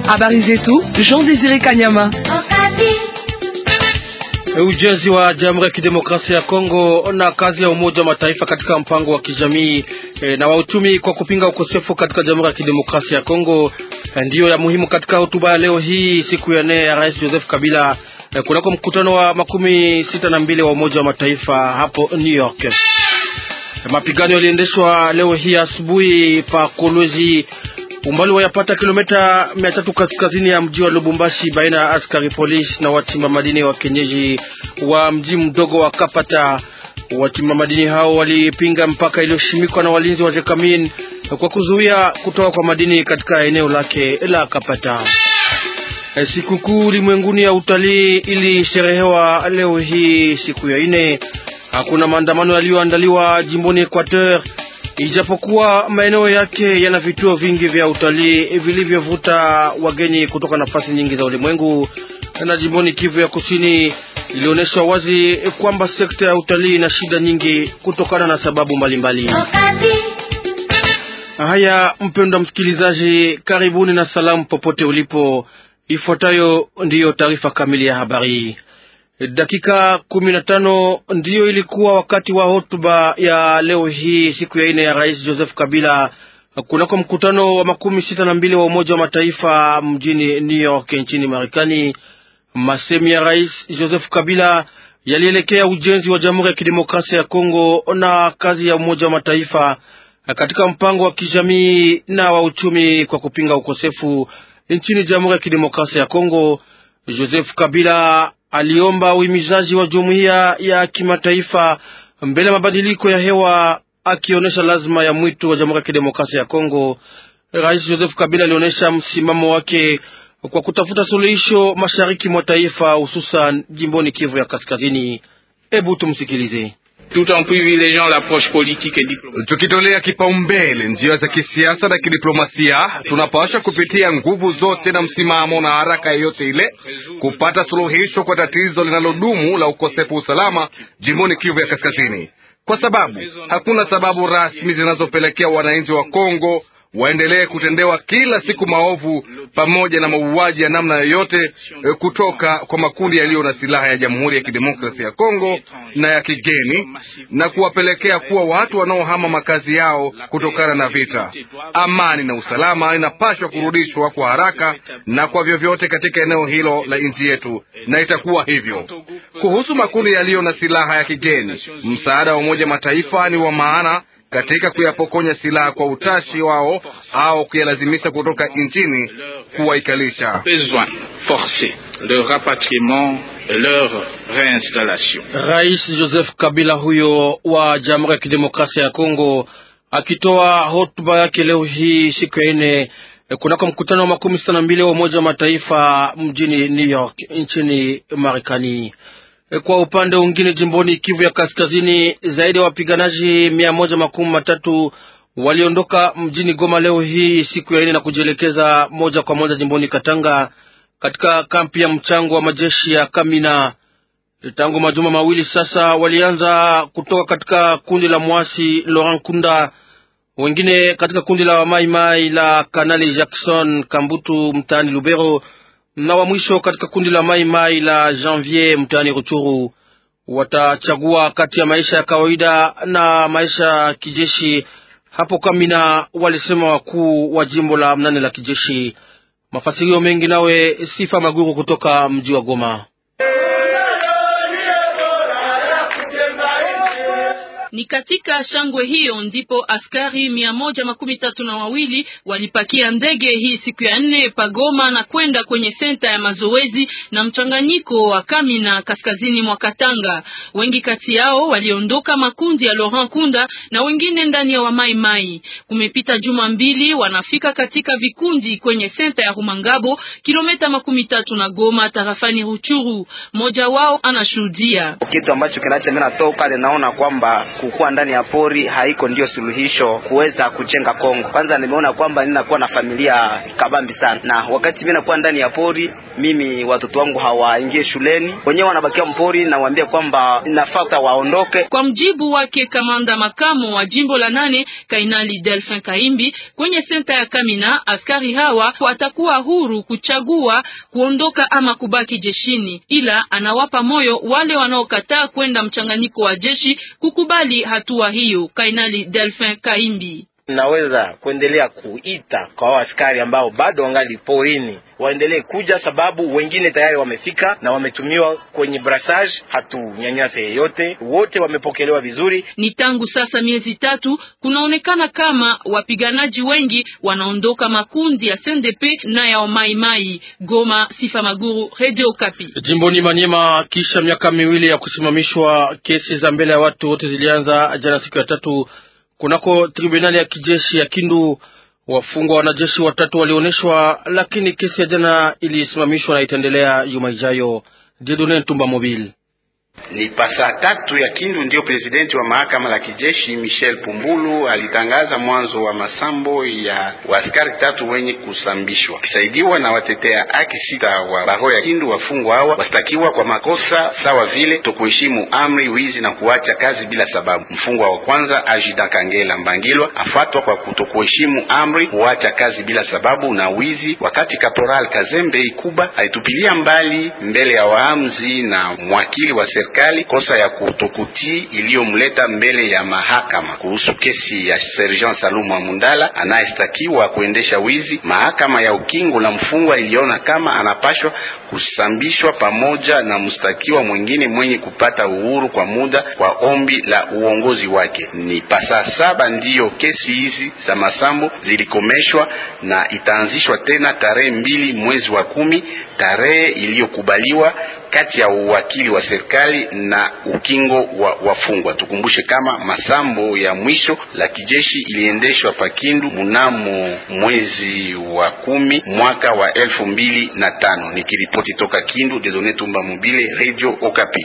Habari zetu Jean Desire Kanyama. Ujenzi wa Jamhuri ya Kidemokrasia ya Kongo na kazi ya Umoja wa Mataifa katika mpango wa kijamii e, na wa uchumi kwa kupinga ukosefu katika Jamhuri ya Kidemokrasia ya Kongo e, ndiyo ya muhimu katika hotuba ya leo hii siku ya nne ya Rais Joseph Kabila e, kunako mkutano wa makumi sita na mbili wa Umoja wa Mataifa hapo New York. E, mapigano yaliendeshwa leo hii asubuhi pa Kolwezi umbali wayapata kilomita mia tatu kaskazini ya mji wa Lubumbashi baina ya askari polisi na wachimba madini wa kenyeji wa mji mdogo wa Kapata. Wachimba madini hao walipinga mpaka iliyoshimikwa na walinzi wa Jekamin kwa kuzuia kutoka kwa madini katika eneo lake la Kapata. Sikukuu ulimwenguni ya utalii ilisherehewa leo hii siku ya ine. Hakuna maandamano yaliyoandaliwa jimboni Equateur ijapokuwa maeneo yake yana vituo vingi vya utalii vilivyovuta wageni kutoka nafasi nyingi za ulimwengu. Na jimboni Kivu ya Kusini ilionyesha wazi kwamba sekta ya utalii ina shida nyingi kutokana na sababu mbalimbali. Haya, mpendwa msikilizaji, karibuni na salamu popote ulipo. Ifuatayo ndiyo taarifa kamili ya habari. Dakika kumi na tano ndiyo ilikuwa wakati wa hotuba ya leo hii siku ya ine ya Rais Joseph Kabila kunako mkutano wa makumi sita na mbili wa Umoja wa Mataifa mjini New York nchini Marekani. Masemi ya Rais Joseph Kabila yalielekea ujenzi wa Jamhuri ya Kidemokrasia ya Kongo na kazi ya Umoja wa Mataifa katika mpango wa kijamii na wa uchumi kwa kupinga ukosefu nchini Jamhuri ya Kidemokrasia ya Kongo. Joseph Kabila aliomba uhimizaji wa jumuiya ya kimataifa mbele ya mabadiliko ya hewa, akionyesha lazima ya mwito wa Jamhuri ya Kidemokrasia ya Kongo. Rais Joseph Kabila alionyesha msimamo wake kwa kutafuta suluhisho mashariki mwa taifa, hususan jimboni Kivu ya Kaskazini. Hebu tumsikilize. Tukitolea kipaumbele njia za kisiasa na kidiplomasia, tunapaswa kupitia nguvu zote na msimamo na haraka yoyote ile kupata suluhisho kwa tatizo linalodumu la ukosefu usalama jimboni Kivu ya Kaskazini, kwa sababu hakuna sababu rasmi zinazopelekea wananchi wa Kongo waendelee kutendewa kila siku maovu pamoja na mauaji ya namna yoyote kutoka kwa makundi yaliyo na silaha ya Jamhuri ya Kidemokrasia ya Kongo na ya kigeni na kuwapelekea kuwa watu wanaohama makazi yao kutokana na vita. Amani na usalama inapaswa kurudishwa kwa haraka na kwa vyovyote katika eneo hilo la nchi yetu, na itakuwa hivyo. Kuhusu makundi yaliyo na silaha ya kigeni, msaada wa Umoja Mataifa ni wa maana katika kuyapokonya silaha kwa utashi wao au kuyalazimisha kutoka nchini kuwaikalisha. Rais Joseph Kabila huyo wa Jamhuri ya Kidemokrasia ya Kongo akitoa hotuba yake leo hii siku ya ine kunako mkutano wa makumi sita na mbili wa Umoja wa Mataifa mjini New York nchini Marekani. Kwa upande mwingine, jimboni Kivu ya Kaskazini, zaidi ya wapiganaji mia moja makumi matatu waliondoka mjini Goma leo hii siku ya ine na kujielekeza moja kwa moja jimboni Katanga katika kampi ya mchango wa majeshi ya Kamina. Tangu majuma mawili sasa, walianza kutoka katika kundi la mwasi Laurent Kunda, wengine katika kundi la wamaimai la Kanali Jackson Kambutu mtaani Lubero na wa mwisho katika kundi la mai mai la Janvier mtaani Ruchuru. Watachagua kati ya maisha ya kawaida na maisha ya kijeshi hapo Kamina, walisema wakuu wa jimbo la mnane la kijeshi. Mafasirio mengi nawe Sifa Maguru kutoka mji wa Goma. Ni katika shangwe hiyo ndipo askari mia moja makumi tatu na wawili walipakia ndege hii siku ya nne pagoma na kwenda kwenye senta ya mazoezi na mchanganyiko wa Kamina kaskazini mwa Katanga. Wengi kati yao waliondoka makundi ya Laurent Kunda na wengine ndani ya Wamai Mai. Kumepita juma mbili, wanafika katika vikundi kwenye senta ya Rumangabo, kilomita makumi tatu na Goma, tarafani Ruchuru. Mmoja wao anashuhudia kitu ambacho kinacho mimi natoka naona kwamba kukuwa ndani ya pori haiko ndio suluhisho kuweza kujenga Kongo. Kwanza nimeona kwamba ninakuwa na familia kabambi sana, na wakati mimi nakuwa ndani ya pori, mimi watoto wangu hawaingie shuleni, wenyewe wanabakia mpori, nawaambia kwamba nafaa waondoke. Kwa mjibu wake kamanda makamo wa jimbo la nane Kainali Delphin Kaimbi, kwenye senta ya Kamina, askari hawa watakuwa huru kuchagua kuondoka ama kubaki jeshini, ila anawapa moyo wale wanaokataa kwenda mchanganyiko wa jeshi kukubali hatua hiyo. Kainali Delphin Kaimbi naweza kuendelea kuita kwa askari ambao bado wangali porini waendelee kuja, sababu wengine tayari wamefika na wametumiwa kwenye brassage. Hatunyanyase yeyote, wote wamepokelewa vizuri. Ni tangu sasa miezi tatu, kunaonekana kama wapiganaji wengi wanaondoka makundi ya CNDP na ya Maimai. Goma, Sifa Maguru, Radio Kapi. Jimboni Manyema, kisha miaka miwili ya kusimamishwa, kesi za mbele ya watu wote zilianza jana siku ya tatu kunako tribunali ya kijeshi ya Kindu. Wafungwa wanajeshi watatu walioneshwa, lakini kesi ya jana ilisimamishwa na itaendelea juma ijayo. Jedone Ntumba Mobile ni pasaa tatu ya Kindu ndio presidenti wa mahakama la kijeshi Michel Pumbulu alitangaza mwanzo wa masambo ya waaskari tatu wenye kusambishwa, wakisaidiwa na watetea haki sita wa baro ya Kindu. Wafungwa hawa wastakiwa kwa makosa sawa vile tokuheshimu amri, wizi na kuacha kazi bila sababu. Mfungwa wa kwanza Ajida Kangela Mbangilwa afatwa kwa kutokuheshimu amri, kuacha kazi bila sababu na wizi, wakati Kaporal Kazembe Ikuba alitupilia mbali mbele ya waamuzi na mwakili wa serikali kosa ya kutokutii iliyomleta mbele ya mahakama kuhusu kesi ya Sergeant Saluma Mundala anayestakiwa kuendesha wizi. Mahakama ya ukingo la mfungwa iliona kama anapashwa kusambishwa pamoja na mstakiwa mwingine mwenye kupata uhuru kwa muda kwa ombi la uongozi wake. Ni pasa saba ndiyo kesi hizi za masambo zilikomeshwa na itaanzishwa tena tarehe mbili mwezi wa kumi, tarehe iliyokubaliwa kati ya uwakili wa serikali na ukingo wa wafungwa. Tukumbushe kama masambo ya mwisho la kijeshi iliendeshwa Pakindu mnamo mwezi wa kumi mwaka wa elfu mbili na tano. Nikiripoti toka Kindu, Dedone Tumba Mobile, Radio Okapi.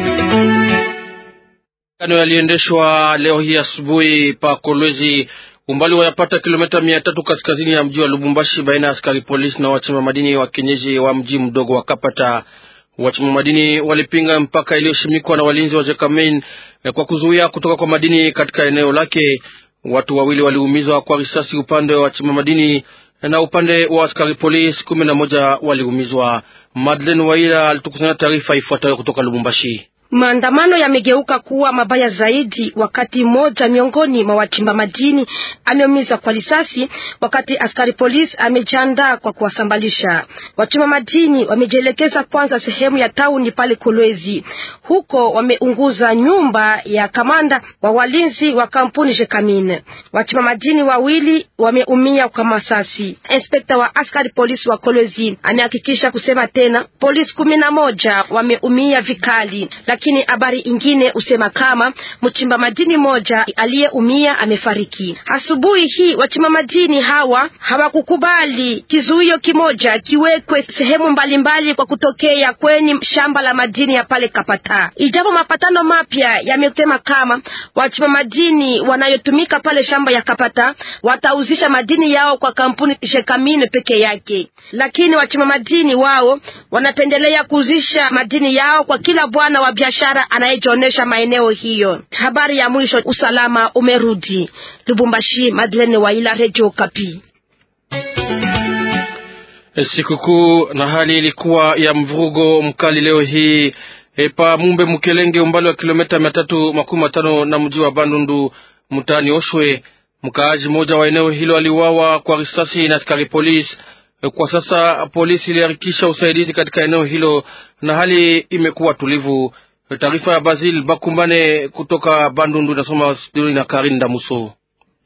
Kano yaliendeshwa leo hii asubuhi pa Kolwezi umbali wayapata kilomita mia tatu kaskazini ya mji wa Lubumbashi, baina ya askari polisi na wachimba madini wa kienyeji wa mji mdogo wa Kapata. Wachimba madini walipinga mpaka iliyoshimikwa na walinzi wa Jekamein kwa kuzuia kutoka kwa madini katika eneo lake. Watu wawili waliumizwa kwa risasi upande wa wachimba madini na upande wa askari polisi kumi na moja waliumizwa. Madeleine Waila alitukusanya taarifa ifuatayo kutoka Lubumbashi. Maandamano yamegeuka kuwa mabaya zaidi wakati mmoja miongoni mwa wachimba madini ameumizwa kwa risasi, wakati askari polisi amejiandaa kwa kuwasambalisha. Wachimba madini wamejielekeza kwanza sehemu ya tauni pale Kolwezi, huko wameunguza nyumba ya kamanda wa walinzi wa kampuni Jekamine. Wachimba madini wawili wameumia kwa masasi. Inspekta wa askari polisi wa Kolwezi amehakikisha kusema tena polisi kumi na moja wameumia vikali lakini habari ingine usema kama mchimba madini moja aliyeumia amefariki. Asubuhi hii wachimba madini hawa hawakukubali kizuio kimoja kiwekwe sehemu mbalimbali mbali kwa kutokea kwenye shamba la madini ya pale Kapata, ijapo mapatano mapya yamesema kama wachimba madini wanayotumika pale shamba ya Kapata watauzisha madini yao kwa kampuni Shekamine peke yake, lakini wachimba madini wao wanapendelea kuuzisha madini yao kwa kila bwana wa biashara anayejionyesha maeneo hiyo. Habari ya mwisho, usalama umerudi Lubumbashi. Madeleine Waila, Radio Kapi. Sikukuu na hali ilikuwa ya mvurugo mkali leo hii epa Mumbe Mkelenge, umbali wa kilomita mia tatu makumi matano na mji wa Bandundu mtaani Oshwe. Mkaaji mmoja wa eneo hilo aliuawa kwa risasi na askari polisi. Kwa sasa polisi iliharikisha usaidizi katika eneo hilo na hali imekuwa tulivu. Taarifa ya Basil Bakumbane kutoka Bandundu inasoma studioni na Karin Damuso.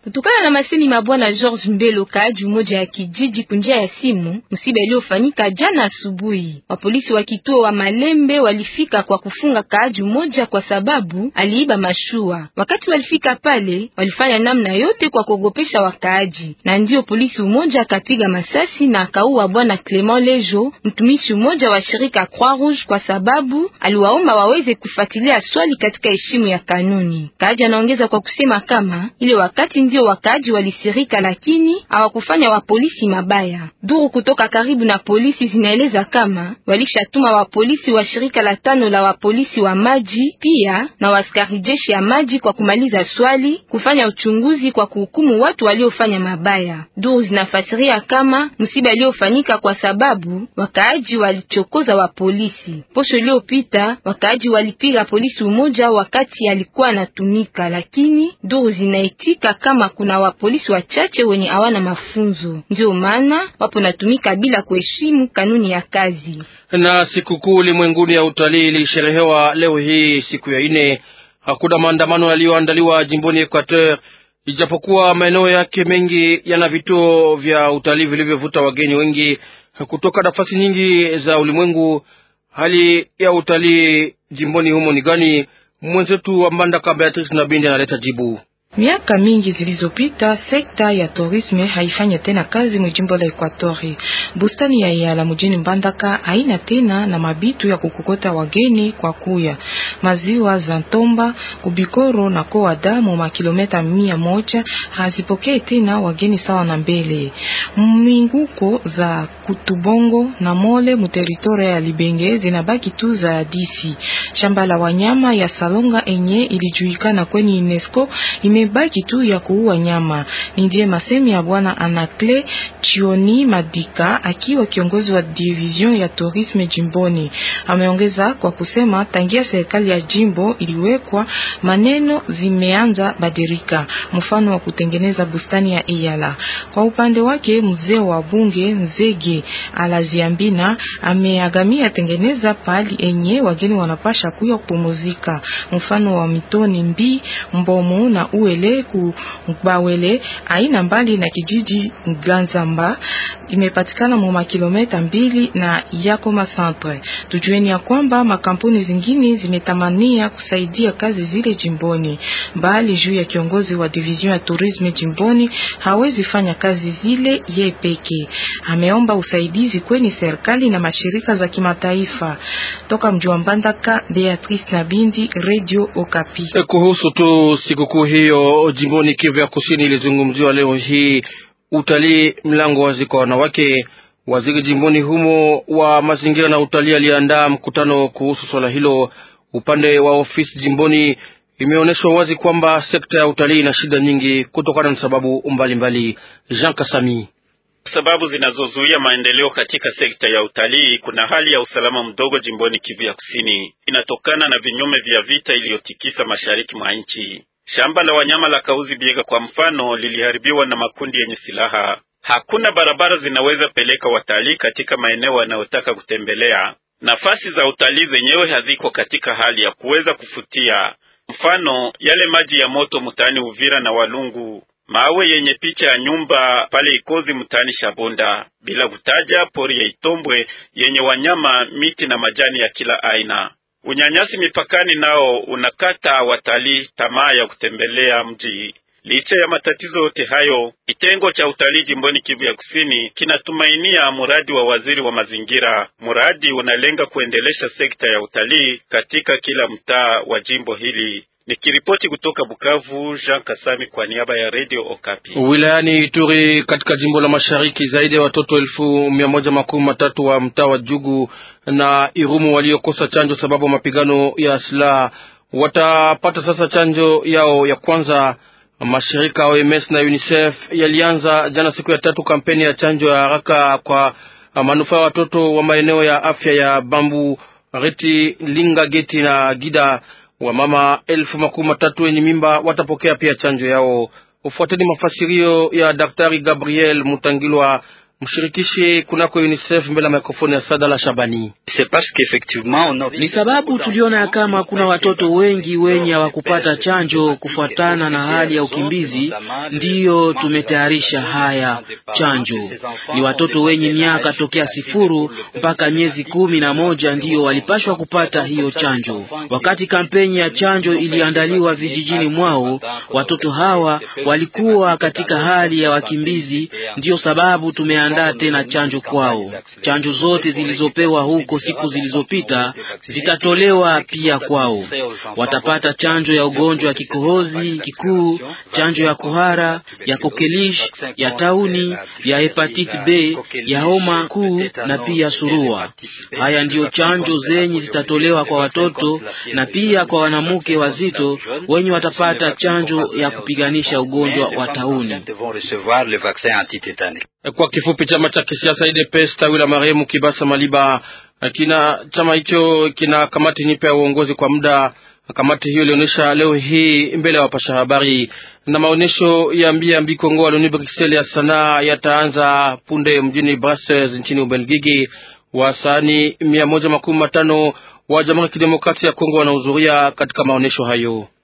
Kutokana na masemi mabwana George Mbelo, kaaji mmoja ya kijiji kunjia ya simu, msiba iliyofanyika jana asubuhi. Wapolisi wa kituo wa Malembe walifika kwa kufunga kaaji mmoja kwa sababu aliiba mashua. Wakati walifika pale, walifanya namna yote kwa kuogopesha wakaaji, na ndio polisi mmoja akapiga masasi na akaua bwana Clement Lejo, mtumishi mmoja wa shirika Croix Rouge, kwa sababu aliwaomba waweze kufuatilia swali katika heshima ya kanuni. Kaaji anaongeza kwa kusema kama ile wakati ndio wakaaji walisirika, lakini hawakufanya wa polisi mabaya. Duru kutoka karibu na polisi zinaeleza kama walishatuma wa polisi wa shirika la tano la wapolisi wa maji pia na waskari jeshi ya maji kwa kumaliza swali, kufanya uchunguzi kwa kuhukumu watu waliofanya mabaya. Duru zinafasiria kama msiba iliyofanyika kwa sababu wakaaji walichokoza wa polisi. Posho iliyopita wakaaji walipiga polisi umoja wakati alikuwa anatumika, lakini duru zinaitika kama kuna wapolisi wachache wenye hawana mafunzo, ndio maana wapo natumika bila kuheshimu kanuni ya kazi. Na sikukuu ulimwenguni ya utalii ilisherehewa leo hii siku ya ine. Hakuna maandamano yaliyoandaliwa jimboni Equateur, ijapokuwa maeneo yake mengi yana vituo vya utalii vilivyovuta wageni wengi kutoka nafasi nyingi za ulimwengu. Hali ya utalii jimboni humo ni gani? Mwenzetu wa Mbandaka Beatrice Nabindi analeta jibu. Miaka mingi zilizopita sekta ya tourisme haifanya tena kazi mujimbo la Ekwatori. Bustani ya Yala mjini Mbandaka haina tena na mabitu ya kukokota wageni kwa kuya. Maziwa za Ntomba, Kubikoro na Koada mu makilometa mia moja hazipokee tena wageni sawa na mbele. Minguko za Kutubongo na Mole mu teritoria ya Libenge zinabaki tu za hadisi. Shamba la wanyama ya Salonga enye ilijulikana kwenye UNESCO ime baki tu ya kuua nyama. Ni ndiye masemi ya bwana Anakle Chioni Madika akiwa kiongozi wa division ya tourisme jimboni. Ameongeza kwa kusema tangia serikali ya jimbo iliwekwa, maneno zimeanza badirika, mfano wa kutengeneza bustani ya Iyala. Kwa upande wake, mzee wa bunge Nzege Alaziambina ameagamia tengeneza pali enye wageni wanapasha kuya kupumuzika, mfano wa mitoni mbi mbomu na uwe ele ku Gbawele aina mbali na kijiji Ganzamba imepatikana mu makilometa mbili na Yakoma Centre. Tujueni ya kwamba makampuni zingine zimetamania kusaidia kazi zile jimboni, bali juu ya kiongozi wa division ya tourisme jimboni hawezi fanya kazi zile ye peke. Ameomba usaidizi kweni serikali na mashirika za kimataifa. Toka mji wa Mbandaka, Beatrice Nabindi, Radio Okapi. Kuhusu tu sikukuu hiyo jimboni Kivu ya Kusini ilizungumziwa leo hii, utalii mlango wazi kwa wanawake. Waziri jimboni humo wa mazingira na utalii aliandaa mkutano kuhusu swala hilo. Upande wa ofisi jimboni imeonyeshwa wazi kwamba sekta ya utalii ina shida nyingi kutokana na sababu mbalimbali. Jean Kasami sababu zinazozuia maendeleo katika sekta ya utalii. Kuna hali ya usalama mdogo jimboni Kivu ya Kusini, inatokana na vinyume vya vita iliyotikisa mashariki mwa nchi. Shamba la wanyama la Kauzi Biega kwa mfano liliharibiwa na makundi yenye silaha. Hakuna barabara zinaweza peleka watalii katika maeneo wanayotaka kutembelea. Nafasi za utalii zenyewe haziko katika hali ya kuweza kufutia, mfano yale maji ya moto mtaani Uvira na Walungu, mawe yenye picha ya nyumba pale Ikozi mtaani Shabunda, bila kutaja pori ya Itombwe yenye wanyama, miti na majani ya kila aina. Unyanyasi mipakani nao unakata watalii tamaa ya kutembelea mji. Licha ya matatizo yote hayo, kitengo cha utalii jimboni Kivu ya Kusini kinatumainia mradi wa waziri wa mazingira. Mradi unalenga kuendelesha sekta ya utalii katika kila mtaa wa jimbo hili. Nikiripoti kutoka Bukavu, Jean Kasami kwa niaba ya Radio Okapi. Wilayani Ituri katika jimbo la Mashariki, zaidi ya watoto elfu mia moja makumi matatu wa mtaa wa Jugu na Irumu waliokosa chanjo sababu mapigano ya silaha watapata sasa chanjo yao ya kwanza. Mashirika OMS na UNICEF yalianza jana siku ya tatu kampeni ya chanjo ya haraka kwa manufaa ya watoto wa maeneo ya afya ya Bambu, Reti, Linga, Geti na Gida. Wamama elfu makumi matatu wenye mimba watapokea pia chanjo yao. Ufuateni mafasirio ya Daktari Gabriel Mutangilwa, Mshirikishi kunako UNICEF mbele ya mikrofoni ya Sadala Shabani. Ni sababu tuliona ya kama kuna watoto wengi wenye hawakupata chanjo kufuatana na hali ya ukimbizi, ndiyo tumetayarisha haya chanjo. Ni watoto wenye miaka tokea sifuru mpaka miezi kumi na moja ndiyo walipashwa kupata hiyo chanjo. Wakati kampeni ya chanjo iliandaliwa vijijini mwao, watoto hawa walikuwa katika hali ya wakimbizi, ndiyo sababu tumeandaa tena chanjo kwao. Chanjo zote zilizopewa huko siku zilizopita zitatolewa pia kwao. Watapata chanjo ya ugonjwa wa kikohozi kikuu, chanjo ya kuhara, ya kokelish, ya tauni, ya hepatiti B, ya homa kuu na pia surua. Haya ndiyo chanjo zenye zitatolewa kwa watoto na pia kwa wanamke wazito wenye watapata chanjo ya kupiganisha ugonjwa wa tauni. Kwa kifupi, chama cha kisiasa UDPS tawi la marehemu Kibasa Maliba kina chama hicho kina kamati nyipya ya uongozi kwa muda. Kamati hiyo ilionyesha leo hii mbele ya wapasha habari, na maonyesho ya mbia mbi Kongo Waloni Bruxelles ya sanaa yataanza punde mjini Brussels nchini Ubelgiji. Wasanii mia moja makumi matano wa Jamhuri ya Kidemokrasia ya Kongo wanahudhuria katika maonyesho hayo.